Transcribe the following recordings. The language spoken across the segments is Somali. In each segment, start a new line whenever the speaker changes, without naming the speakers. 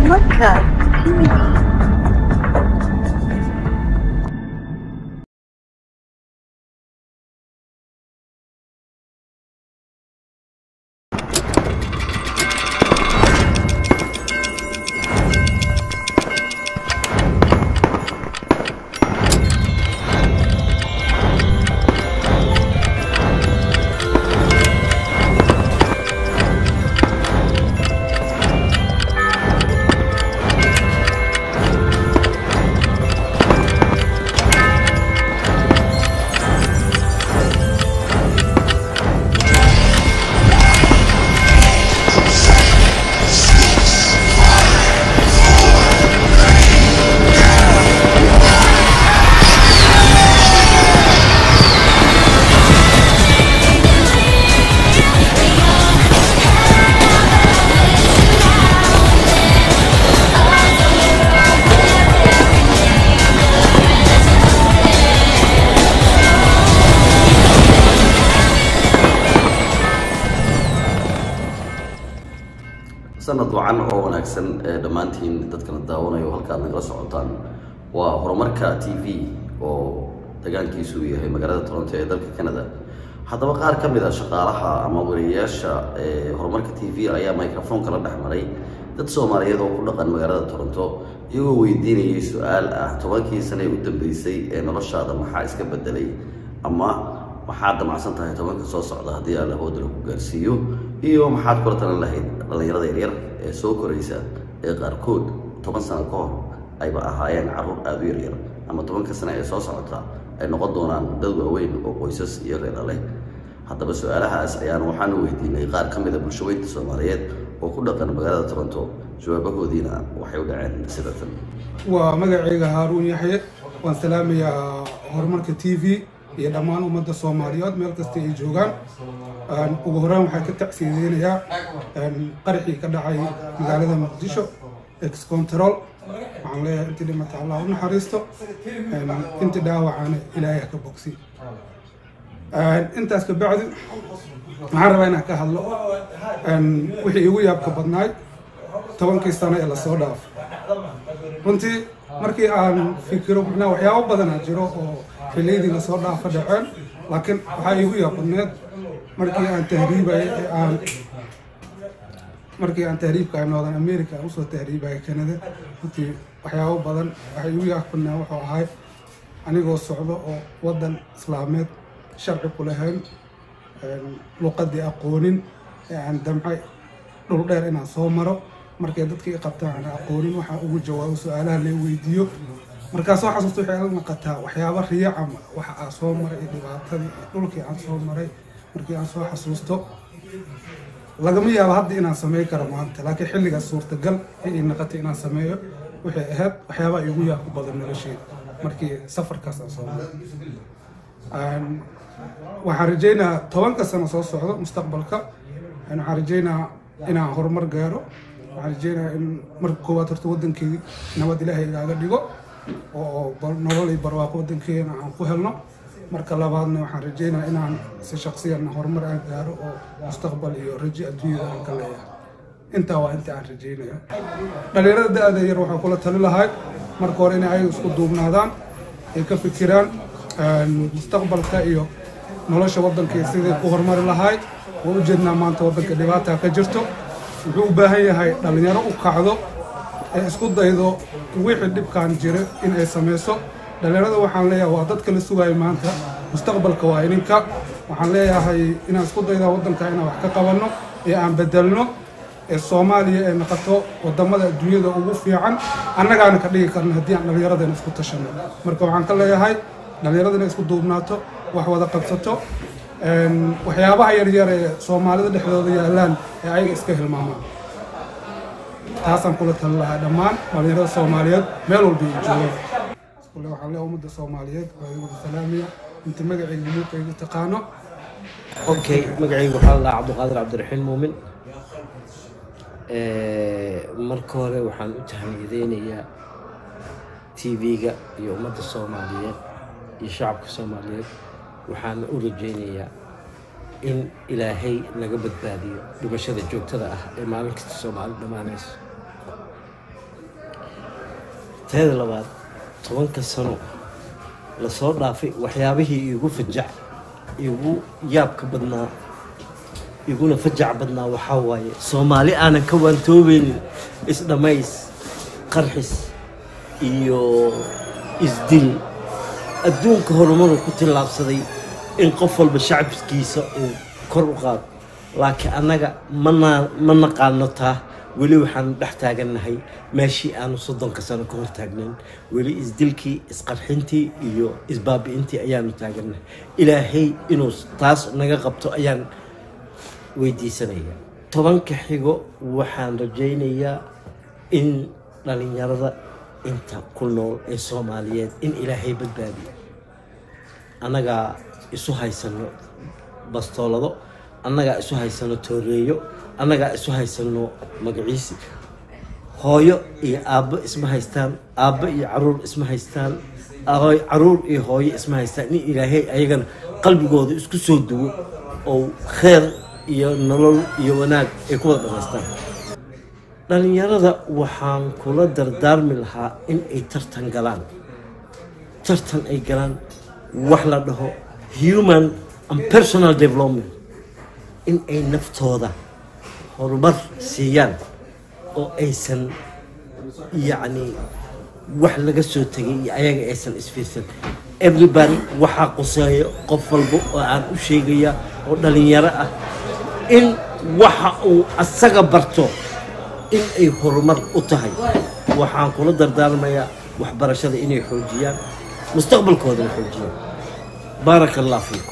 Horumarka TV.
sanad wacan oo wanaagsan ee dhammaantiin dadkana daawanayo halkaad nagala socotaan waa horumarka t v oo degaankiisu yahay magaalada toronto ee dalka canada haddaba qaar ka mid a shaqaalaha ama wariyayaasha ee horumarka t v ayaa microphone la dhex maray dad soomaaliyeed oo ku dhaqan magaalada toronto iyagoo weydiinayay su-aal ah tobankii sane ee u dambeysay ee noloshaada maxaa iska bedelay ama maxaad damacsan tahay tobanka soo socda haddii alla hooda lagu gaarsiiyo iyo maxaad kula talan lahayd dhallinyarada yaryar ee soo koraysa ee qaarkood toban sano ka hor ayba ahaayeen carruur aada u yaryar ama tobanka sane ee soo socota ay noqon doonaan dad waaweyn oo qoysas iyo reera leh haddaba su-aalahaas ayaan waxaanu weydiinay qaar ka mida bulshaweynta soomaaliyeed oo ku dhaqan magaalada toronto jawaabahoodiina waxay u dhaceen sida tan
waa magacayga haaruun yaxye waan salaamayaa horumarka t v iyo dhammaan ummadda soomaaliyeed meel kasta ay joogaan ugu horreyn waxaan ka tacsiideynayaa qaraxii ka dhacay magaalada muqdisho ex control waxaan leeyahay intii dhimata allah u naxariisto intii dhaawacana ilaahay ha ka bogsi intaas ka bacdi waxaan rabaa inaan ka hadlo wixii igu yaabka badnaay tobankii sano ee lasoo dhaafo runtii markii aan fikiro macnaha waxyaabo badanaa jiro oo xilliyadii lasoo dhaafo dhaceen laakiin waxaa iigu yaabadneed markii aan tahriibayay ee aan markii aan tahriibka ay northern america aan usoo tahriibayay canada runtii waxyaabo badan waxay iigu yaabadnaa wuxuu ahay anigoo socdo oo waddan islaameed sharci ku lahayn luqadii aqoonin ee aan damcay dhul dheer inaan soo maro markay dadkii i qabtaan aan aqoonin waxaan ugu jawaabo su-aalaha la weydiiyo markaa soo xasuusta waxay la naqataa waxyaaba riya ama waxa aan soo maray iyo dhibaatadii iyo dhulkii aan soo maray markii aan soo xasuusto lagama yaabo hadda inaan samey karo maanta laakiin xilligaas suurtagal ay naqatay inaan sameeyo waxay ahayd waxyaaba igu yaabku badan nolosheeda markii safarkaas aan soo maray waxaan rajaynayaa tobanka sano soo socdo mustaqbalka waxaan rajaynayaa inaan horumar gaaro waxaan rajaynayaa in marka koowaad horta waddankeedii nabad ilaahay igaaga dhigo oo nolol iyo barwaaqo waddankeena aan ku helno marka labaadna waxaan rajaynayaa inaan si shaksiyan horumar aan gaaro oo mustaqbal iyo rajo adduunyada aan ka leeyahay intaa waa inta aan rajaynaya dhalinyarada da-da yar waxaan kula tali lahay marka hore inay ayaga isku duubnaadaan ay ka fikiraan mustaqbalka iyo nolosha waddanka sidii ku horumari lahayd waan u jeednaa maanta waddanka dhibaata ka jirto wuxuu u baahan yahay dhallinyaro u kacdo ee isku daydo wixii dhibkaan jira in ay samayso dhallinyarada waxaan leeyahay waa dadka la sugayo maanta mustaqbalka waa ininka waxaan leeyahay inaan isku daydaa waddanka inaan wax ka qabanno ee aan bedelno ee soomaaliya ay noqoto wadamada adduunyada ugu fiican annagaana ka dhigi karna haddii aan dhallinyaradana isku tashanno marka waxaan ka leeyahay dhallinyaradana isku duubnaato wax wada qabsato waxyaabaha yaryar ee soomaalida dhexdooda yaalaan ee ayaga iska hilmaamaan taasaan kula tali lahaa dhammaan dhallinyarada soomaaliyeed meel walba ay joogaan iskule waxaan leeyahay ummadda soomaaliyeed waa igu salaamaya inta magacayga muuqayga taqaano
okay magacaygu waxaa la dhahaa cabdiqaadir cabdiraxiin muumin marka hore waxaan u tahniyadeynayaa tv-ga iyo ummadda soomaaliyeed iyo shacabka soomaaliyeed waxaana u rajaynayaa in ilaahay naga badbaadiyo dhimashada joogtada ah ee maalin kasta soomaali dhammaanayso teeda labaad tobanka sano lasoo dhaafay waxyaabihii igu fajac igu yaabka badnaa iguna fajac badnaa waxaa waaye soomaali aanan ka waantoobeynin isdhamays qarxis iyo isdil adduunka horumaruu ku tillaabsaday in qof walba shacabkiisa uu kor u qaado laakiin annaga mana ma naqaano taa weli waxaanu dhex taagannahay meeshii aanu soddonka sano ka hor taagnayn weli isdilkii isqarxintii iyo isbaabi'intii ayaanu taagannahay ilaahay inuu taas naga qabto ayaan weydiisanaya tobanka xigo waxaan rajaynayaa in dhalinyarada inta ku nool ee soomaaliyeed in ilaahay badbaadiyo annagaa isu haysano bastoolado annagaa isu haysano tooreeyo annagaa isu haysano magaciisi hooyo iyo aabbo isma haystaan aabbo iyo caruur isma haystaan hooy- caruur iyo hooyo isma haystaan in ilaahay ayagana qalbigooda isku soo duwo oo kheer iyo nolol iyo wanaag ay ku wada dhamaystaan dhalinyarada waxaan kula dardaarmi lahaa in ay tartan galaan tartan ay galaan wax la dhaho human and personal development in ay naftooda horumar siiyaan oo aysan yacni wax laga soo tegay iyo ayaga aysan isfiirsan everybody waxaa quseeyo qof walba oo aan u sheegaya oo dhalinyaro ah in waxa uu asaga barto in ay horumar u tahay waxaan kula dardaarmayaa waxbarashada inay xoojiyaan mustaqbalkoodana xoojiyaan baaraka allah fiikum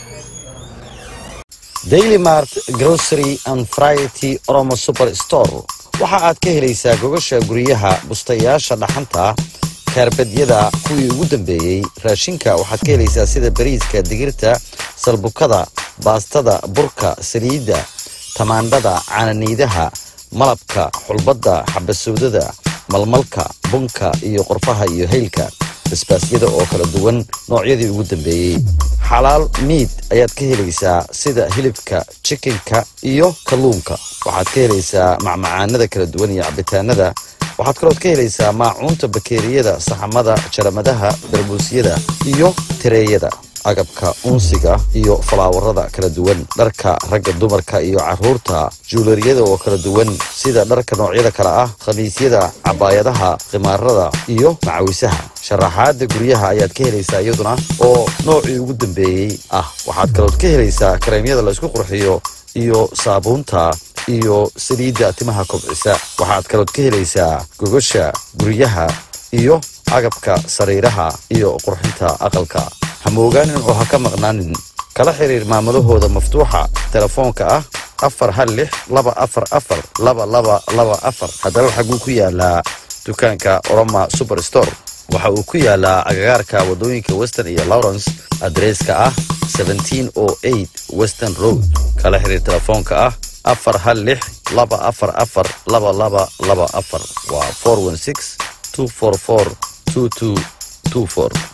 daily mart grocery and variety oromo super store waxa aad ka helaysaa gogasha guryaha bustayaasha dhaxanta kaarbadyada kuwii ugu dambeeyey raashinka waxaad ka helaysaa sida bariiska digirta salbukada baastada burka saliidda tamaandhada caananiidaha malabka xulbadda xabasowdada malmalka bunka iyo qorfaha iyo haylka basbaasyada oo kala duwan noocyadii ugu dambeeyey xalaal miid ayaad ka helaysaa sida hilibka jikinka iyo kalluunka waxaad ka helaysaa macmacaanada kala duwan iyo cabitaanada waxaad kalood ka helaysaa maacuunta bakeeriyada saxamada jaramadaha darbuusyada iyo tireeyada agabka unsiga iyo falaawarada kala duwan dharka ragga dumarka iyo caruurta juulariyada oo kala duwan sida dharka noocyada kale ah khamiisyada cabaayadaha khimaarada iyo macawisaha sharaxaada guryaha ayaad ka helaysaa iyaduna oo noocii ugu dambeeyey ah waxaad kalood ka helaysaa kareemyada laysku qurxiyo iyo saabuunta iyo saliidda timaha kobcisa waxaad kalood ka helaysaa gogosha guryaha iyo agabka sariiraha iyo qurxinta aqalka hamoogaanin oo ha ka maqnaanin kala xiriir maamadahooda maftuuxa telefoonka ah afar hal lix laba afar afar laba laba laba afar haddaba xaguu ku yaalaa dukaanka oroma super store waxa uu ku yaalaa agagaarka wadooyinka western iyo lawrence adreeska ah 1708 western road kala xiriir telefoonka ah afar hal lix laba afar afar laba laba laba afar waa 416 244 2224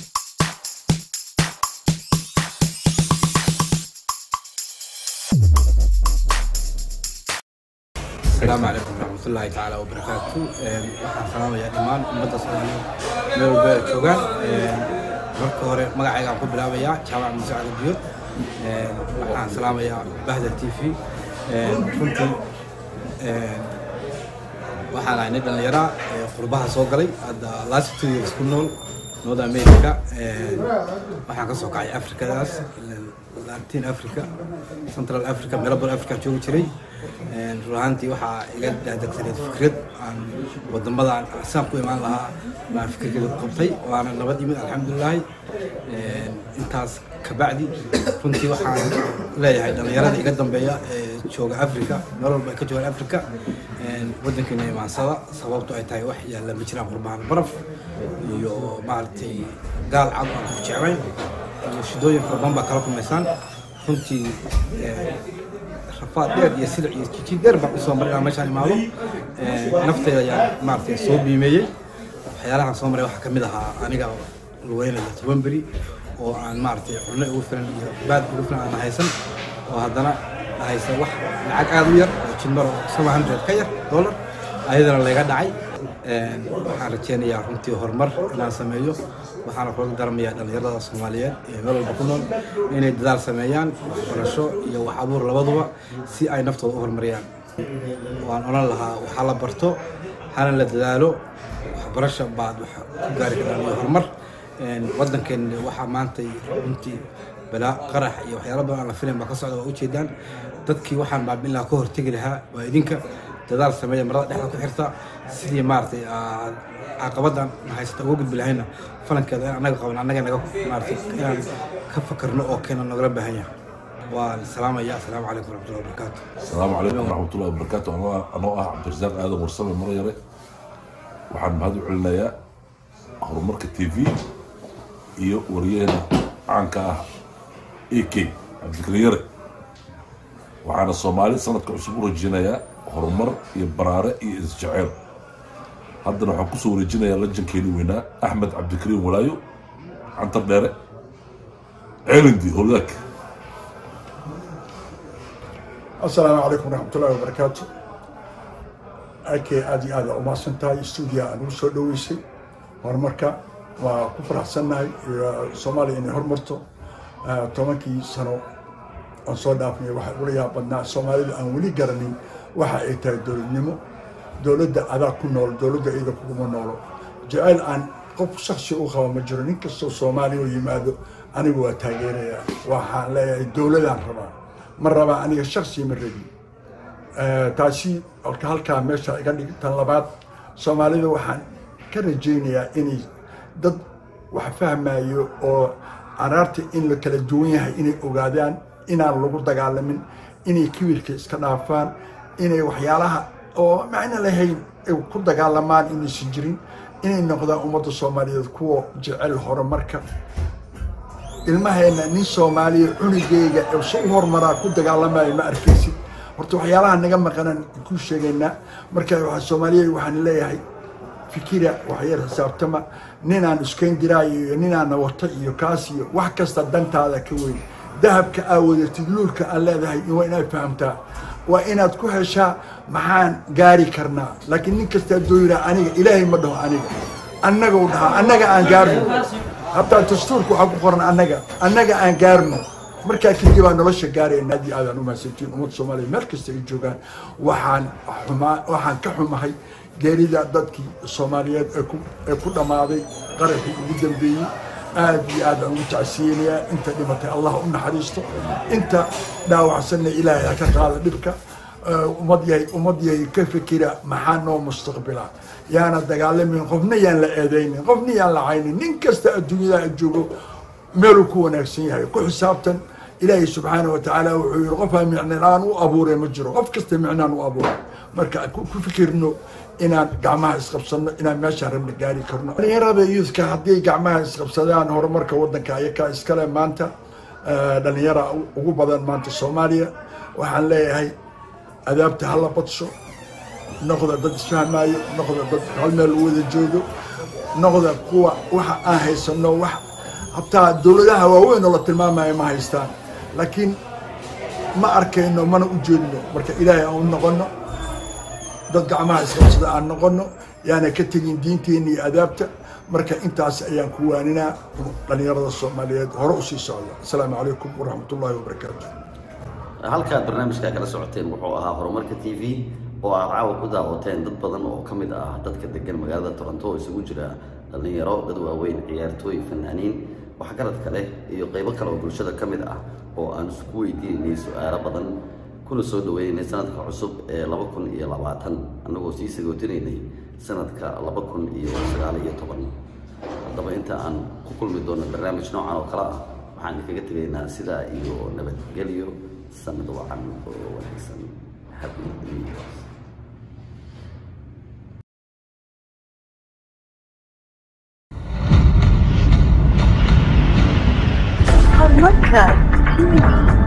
السلام عليكم ورحمة الله تعالى وبركاته Een, waxaan salaamayaa dhammaan ummadda soomaaliyeed meel walba ay joogaan Een, marka hore magacaygaan ku bilaabayaa jaamac muuse cali biyo Een, waxaan salaamayaa bahda t v Een, runtii een, waxaan ahay nin dhallinyara ee qurbaha soo galay hadda last two years ku nool north america Een, waxaan ka soo kacay afrikadaas latin africa central africa meelo badan africa joogi jiray Een, run ahaantii waxaa iga daadegsaneed fikrad aan wadamadan saan ku imaan lahaa baan fikirkeeda ku qabtay waana nabad yimid alxamdulilaahi Een, intaas kabacdi runtii waxaan leeyahay dhallinyarada iga dambeeya ee jooga africa meel walba ay ka joogaan africa Een, wadankeena imaansada sababto ay tahay wax yaalla ma jiraan qurbahan baraf iyo maaragtay gaal cad aan ku jeclayn iyo shidooyin fara badan baa kala kulmaysaan runtii een, rafaad dheer iyo silic iyo jijin dheer baan usoo maray inaan meeshaan imaado Een, nafteyda ayaan maaragtay soo biimeeyey waxyaalahan soo maray waxaa ka mid ahaa aniga lugeynaya toban beri oo aan maaragtay cunno ugu filan iyo baad ugu filan aan haysan oo haddana haysa wax lacag aad u yar oo jimaro seven hundred ka yar dollar ayadana layga dhacay waxaan rajeynayaa runtii horumar inaan sameeyo waxaana kula daramayaa dhallinyarada soomaaliyeed ee meel walba ku nool inay dadaal sameeyaan waxbarasho iyo wax abuur labaduba si ay naftooda u horumariyaan waan odhan lahaa waxaa la barto hana la dadaalo waxbarasho baad wax ku gaari karaan iyo horumar waddankeena waxaa maanta runtii balaa qarax iyo waxyaalo badan aan la filayn baa ka socda waa ujeedaan dadkii waxaan baabi'in lahaa ka hortegi lahaa waa idinka dadaal sameeya marada dhexda ku xirta sidii maaragtay aad caqabadan haysata uga gudbi lahayna falankeeda in annaga qaban annaga naga maaragtay inaan ka fakarno oo keena nagala baahan yahay waan salaamaya asalaamu calaykum waraxmatullahi wabarakaatu
السلام عليكم ورحمة الله وبركاته أنا أنا عبد الرزاق آدم مرسل مريرة waxaan mahad u celinayaa horumarka t v iyo wariyaheena caanka ah a k cabdikariin yare waxaana soomaali sanadka cusub u rajeynayaa horumar iyo baraare iyo isjeceyl haddana waxaan kusoo wareejinayaa lajankeeni weynaa axmed cabdikariin walaayo cantar dheere ceelindi howlaak
asalaamu calaykum waraxmatullaahi wabarakaatu akee aad iyo aada umahadsan tahay stuudiya aan ugu soo dhoweysay horumarka waa ku faraxsannahay soomaaliya inay horumarto tobankii sano aan soo dhaafnay waxaa ula yaab badnaa soomaalida aan weli garanin waxa ay tahay dowladnimo dowladda adaa ku nool dowladda iyada kuguma noolo jaceyl aan qof shaksi u qaba ma jiro nin kastoo soomaaliya oo yimaado anigu waa taageerayaa waxaan leeyahay dowladaan rabaa ma rabaa aniga shaksi ma rabi taasi alka halkaa meesha iga dhig tan labaad soomaalida waxaan ka rajaynayaa inay dad wax fahmayo oo araarta in la kala duwan yahay inay ogaadaan inaan lagu dagaalamin inay kibirka iska dhaafaan inay waxyaalaha oo macno lahayn ay ku dagaalamaan inaysan jirin inay noqdaan ummadda soomaaliyeed kuwa jecel horumarka ilmaheena nin soomaaliya cunugeyga ee si u horumaraa ku dagaalamayo ma arkaysid horta waxyaalaha naga maqanan ku sheegaynaa marka waa soomaaliya waxaan leeyahay fikira waxyar xisaabtama ninaan iskayn diraayo iyo ninaana wata iyo kaas iyo wax kasta dantaada ka weyn dahabka aa wadatid luulka aan leedahay waa inaad fahamtaa waa inaad ku heshaa maxaan gaari karnaa laakiin nin kastaa dooyira aniga ilaahay ma dhaho aniga annaga u dhahaa annaga aan gaarno hataa dastuurka waxaa ku qoran annaga annaga aan gaarno markaa kadib baa nolosha gaarayna aad iyo aadaan u mahadsantiin ummadda soomaaliya meel kasta ay joogaan waxaan xumaa waxaan ka xumahay geerida dadkii soomaaliyeed ee ku ee ku dhammaaday qaraxii ugu dambeeyey aad iyo aad aan ugu tacsiyeynayaa inta dhimatay allah u naxariisto inta dhaawacsanna ilaahay ha ka qaado dhibka ummad yahay ummad yahay ka fikira maxaa noo mustaqbila yaana dagaalamin qofna yaan la eedaynin qofna yaan la caynin nin kasta adduunyada joogo meeluu ku wanaagsan yahay ku xisaabtan ilaahay subxaana wa tacaala wuxuu yihi qofaa micnaan u abuuray ma jiro qof kasta micnaan u abuuray marka ku fikirno inaan gacmaha isqabsano inaan meeshaan rabna gaari karno dhalinyarada youthka haddii gacmaha isqabsadaan horumarka waddanka ayakaa iskale maanta dhalinyara ugu badan maanta soomaaliya waxaan leeyahay adaabta hala badsho noqda dad isfahmaayo noqda dad hal meel u wada joogo noqda kuwa waxa aan haysano wax hataa dowladaha waaweyn oo la tilmaamayo ma haystaan laakiin ma arkayno mana u jeedno marka ilaahay aan u noqono dad gacmaha isqabsada aan noqono yaana ka tegin diinteena iyo adaabta marka intaas ayaan ku waaninaa dhalinyarada soomaaliyeed hore usii socda asalaamu calaykum waraxmat ullaahi wabarakaatu
halkaad barnaamijka kala socoteen wuxuu ahaa horumarka t v oo aad caawa ku daawateen dad badan oo ka mid ah dadka degan magaalada toronto oo isugu jira dhallinyaro dad waaweyn ciyaartooy fanaaniin waxgarad kale iyo qaybo kale oo bulshada ka mid ah oo aan isku weydiinaynay su-aalo badan kuna soo dhaweynaynay sanadka cusub ee laba kun iyo labaatan annagoo sii sagootinaynay sanadka laba kun iyo sagaal iyo toban haddaba inta aan ku kulmi doono barnaamij noocan oo kale ah waxaan idinkaga tegaynaa sidaa iyo nabadgelyo sanad wacan oo wanaagsan happy new year
Horumarka TV.